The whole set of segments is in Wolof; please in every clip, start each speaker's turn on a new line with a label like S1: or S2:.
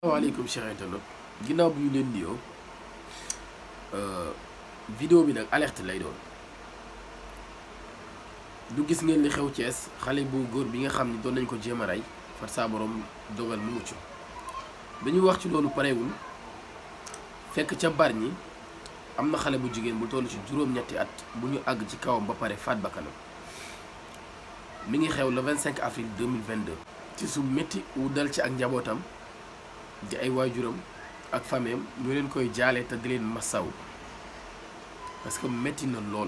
S1: asalaamaaleykum Cheikh internet ginnaaw bi ñu leen nuyoo vidéo bi nag alerte lay doon du gis ngeen li xew Thiès xale bu góor bi nga xam ni doon nañ ko jéem a rey far saa borom dogal mu mucc dañuy wax ci loolu pareewul fekk ca bar ñi am na xale bu jigéen bu toll ci juróom-ñetti at bu ñu àgg ci kawam ba pare faat bakkanam mi ngi xew le 25 avril 2022 ci su métti wu dal ci ak njabootam di ay waajuram ak fameem ñu leen koy jaale te di leen masaw parce que métti na lool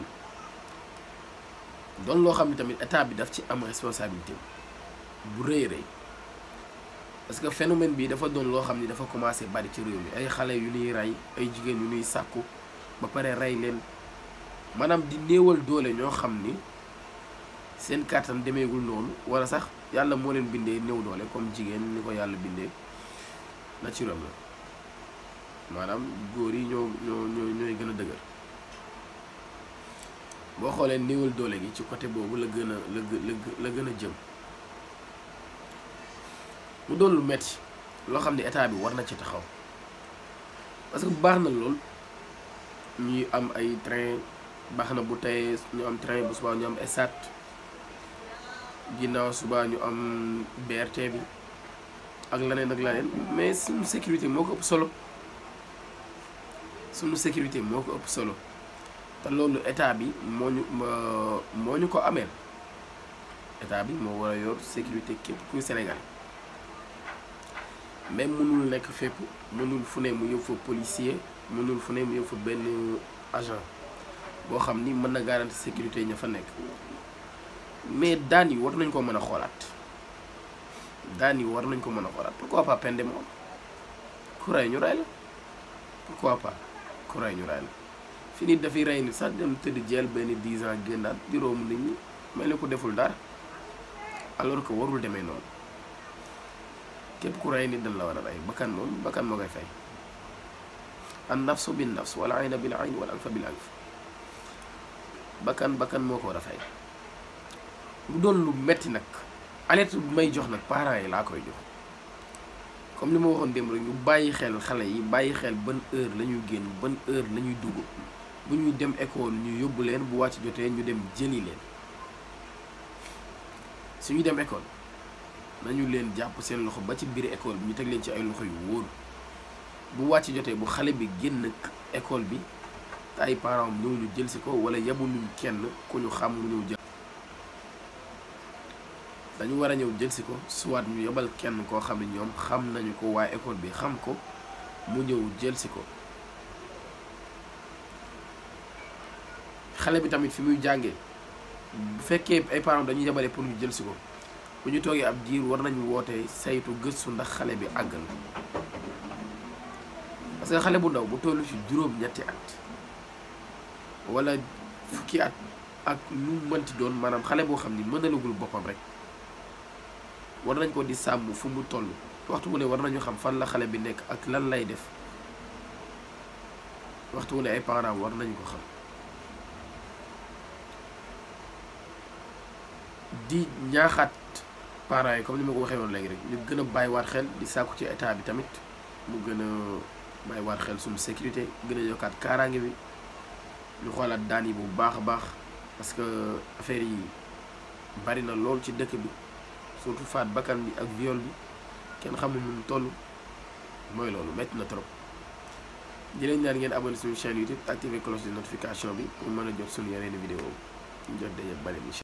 S1: doon loo xam ne tamit état bi daf ci am responsabilité bu rëy rëy parce que phénomène bi dafa doon loo xam ni dafa commencé bari ci réew mi ay xale yu ñuy rey ay jigéen yu ñuy sàkku ba pare rey leen maanaam di néewal doole ñoo xam ni seen kàttan demeegul noonu wala sax yàlla moo leen bindee néew doole comme jigéen ni ko yàlla bindee naturel la maanaam góor yi ñoo ñoo ñoo ñooy gën a dëgër boo xoolee néewal doole gi ci côté boobu la gën a la la gën a jëm mu doon lu metti loo xam ne état bi war na ci taxaw parce que baax na lool ñuy am ay train baax na bu tey ñu am train bu subaa ñu am esat ginnaaw subaa ñu am BRT bi ak leneen ak leneen mais suñu sécurité moo ko ëpp solo suñu sécurité moo ko ëpp solo te loolu état bi moo ñu moo ñu ko ameel état bi moo war a yor sécurité képp kuy Sénégal mais mënul nekk fépp mënul fu ne mu yóbbu fa policier mënul fu ne mu yóbbu fa benn agent boo xam ni mën na garantir sécurité ña fa nekk mais daan yi war nañ ko mën a xoolaat daan yi war nañ ko mën a xoolaat pourquoi pas peine de mort ku rey ñu rey la pourquoi pas ku rey ñu rey la fi nit dafay rey nit sax dem tëdd jeel benn 10 ans génnaat di romb nit ñi mel ni ko deful dara alors que warul demee noonu képp ku rey nit dañ la war a rey bakkan moom bakkan moo koy fay an nafsu bin nafs wala ayna bil ayn wala anfa bil anf bakkan bakkan moo ko war a fay mu doon lu metti nag alerte bu may jox nag parents yi laa koy jox comme li ma waxoon démb rek ñu bàyyi xel xale yi bàyyi xel ban heure la ñuy génn ban heure la ñuy dugg bu ñuy dem école ñu yóbbu leen bu wàcc jotee ñu dem jëli leen suñuy dem école nañu leen jàpp seen loxo ba ci biir école bi ñu teg leen ci ay loxo yu wóor bu wàcc jotee bu xale bi génn école bi te ay parents am ñëw ñu jël si ko wala yebuñu kenn ku ñu xam mu ñëw jël dañu war a ñëw jël si ko soit ñu yebal kenn koo xam ne ñoom xam nañu ko waa école bi xam ko mu ñëw jël si ko xale bi tamit fi muy jàngee bu fekkee ay parents dañuy yebale pour ñu jël si ko bu ñu toogee ab diir war nañu woote saytu gëstu ndax xale bi àgg na parce que xale bu ndaw bu tollu ci juróom-ñetti at wala fukki at ak lu mënti doon maanaam xale boo xam ni mënalagul boppam rek war nañ ko di sàmm fu mu toll waxtu wu ne war nañu xam fan la xale bi nekk ak lan lay def waxtu wu ne ay parents war nañu ko xam di ñaaxaat parents yi comme ni ma ko waxee woon léegi rek ñu gën a bàyyiwaat xel di sàkku ci état bi tamit mu gën a bàyyiwaat xel suñu sécurité gën a yokkaat kaaraange bi ñu xoolaat daan yi bu baax a baax parce que affaire yi bari na lool ci dëkk bi surtout faat bakkan bi ak viol bi kenn xamul nu mu toll mooy loolu métti na trop di leen ñaan ngeen abonné suñu chaîne YouTube activer cloche de notification bi pour mën a jot suñu yeneen vidéo ñu jot daje bale